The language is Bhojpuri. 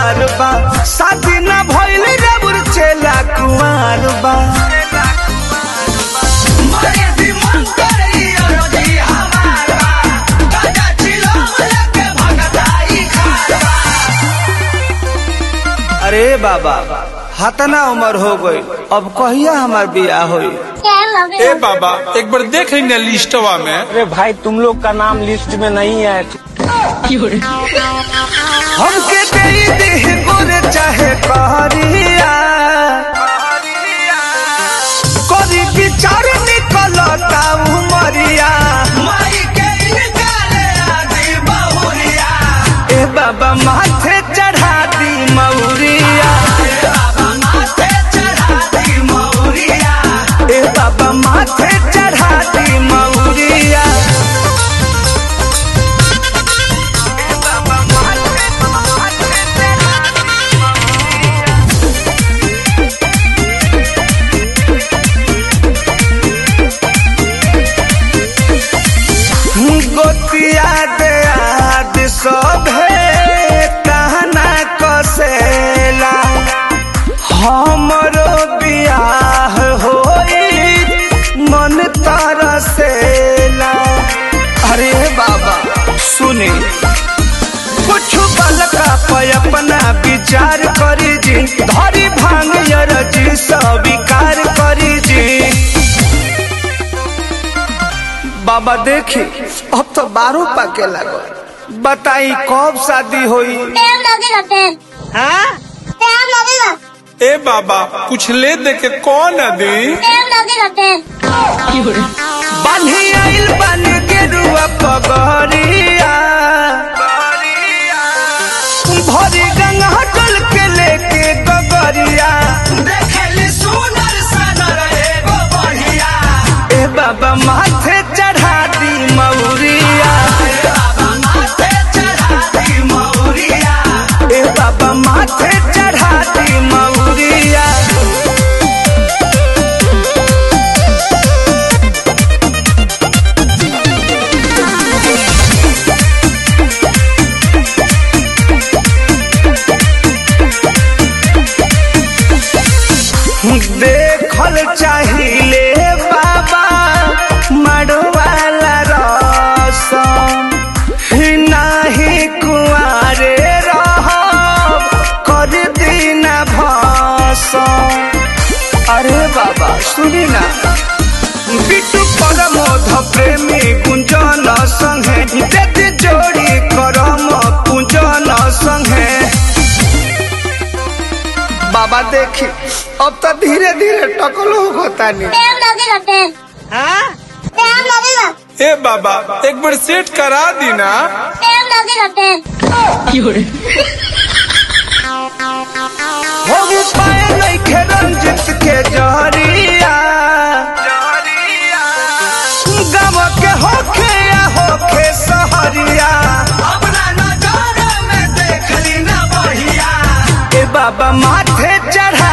तैयार बा शादी ना भइल रे बुरचेला कुंवार बा अरे बाबा हतना उम्र हो गई अब कहिया हमार बियाह होई ए बाबा एक बार देख लेंगे लिस्टवा में अरे भाई तुम लोग का नाम लिस्ट में नहीं है हमके दे दे गुर चाहे कहरिया करी विचार निकलता उमरिया ए बाबा माथे चढ़ा दी मौरिया ए बाबा माथे चढ़ा दी मौरिया ए बाबा माथे माथे चढ़ा दी मौरिया गोतिया दे आद सभे कहना कसेला हमरो बियाह होई मन तरसेला अरे बाबा सुनी कुछ बलका पे अपना विचार करी जी धरी भांग जी स्वीकार करी जी बाबा देखी अब तो बारह पाके लगो बताई कब शादी होई टाइम लगेगा टाइम हाँ टाइम लगेगा ए बाबा कुछ ले दे के कौन दी टाइम लगेगा टाइम बान्ही आइल बन के रुआ पगरिया भरी गंगा जल के लेके गगरिया ए बाबा माथे चढ़ा दी मौरिया ए बाबा माथे चढ़ा दी मौरिया देखल चाहिए बाबा मड़वाला रसम ही नाही कुआरे रहब कर दीना भसम अरे बाबा सुनी ना बिटू परमोध प्रेमी कुंजन संगे देती जोड़ी करम कुंजन संगे बाबा देखी अब तो धीरे धीरे टकलो होता नहीं टाइम लगेगा टाइम हाँ टाइम लगेगा ए बाबा एक बार सेट करा दी ना टाइम लगेगा टाइम हो पाए नहीं खे रंजित के जहरिया गम के होखे या होखे सहरिया ए बाबा माथे चढ़ा